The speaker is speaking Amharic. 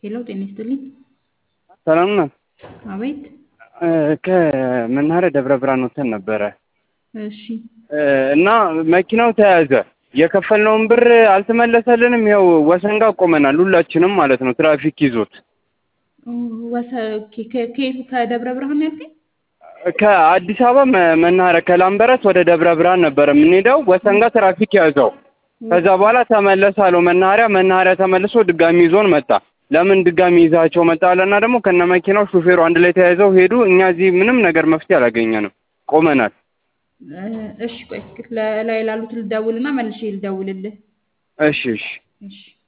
ሄሎ ጤና ይስጥልኝ። ሰላም ነው። አቤት። ከመናኸሪያ ደብረ ብርሃን ወጥተን ነበረ እሺ እና መኪናው ተያዘ። የከፈልነውን ብር አልተመለሰልንም። ይኸው ወሰን ጋር ቆመናል፣ ሁላችንም ማለት ነው። ትራፊክ ይዞት ወሰ- ኬ- ከ- ከየቱ ከደብረ ብርሃን ነው ያልከኝ? ከአዲስ አበባ መ- መናኸሪያ ከላምበረት ወደ ደብረ ብርሃን ነበረ የምንሄደው። ወሰን ጋር ትራፊክ ያዘው። ከዛ በኋላ ተመለስ አለው መናኸሪያ። መናኸሪያ ተመልሶ ድጋሚ ይዞን መጣ። ለምን ድጋሚ ይዛቸው መጣ አለና ደግሞ ከነ መኪናው ሹፌሩ አንድ ላይ ተያይዘው ሄዱ። እኛ እዚህ ምንም ነገር መፍትሄ አላገኘንም፣ ቆመናል። እ፣ እሺ ቆይ ላይ ላሉት ልደውልና መልሼ ልደውልልህ። እሺ እሺ እሺ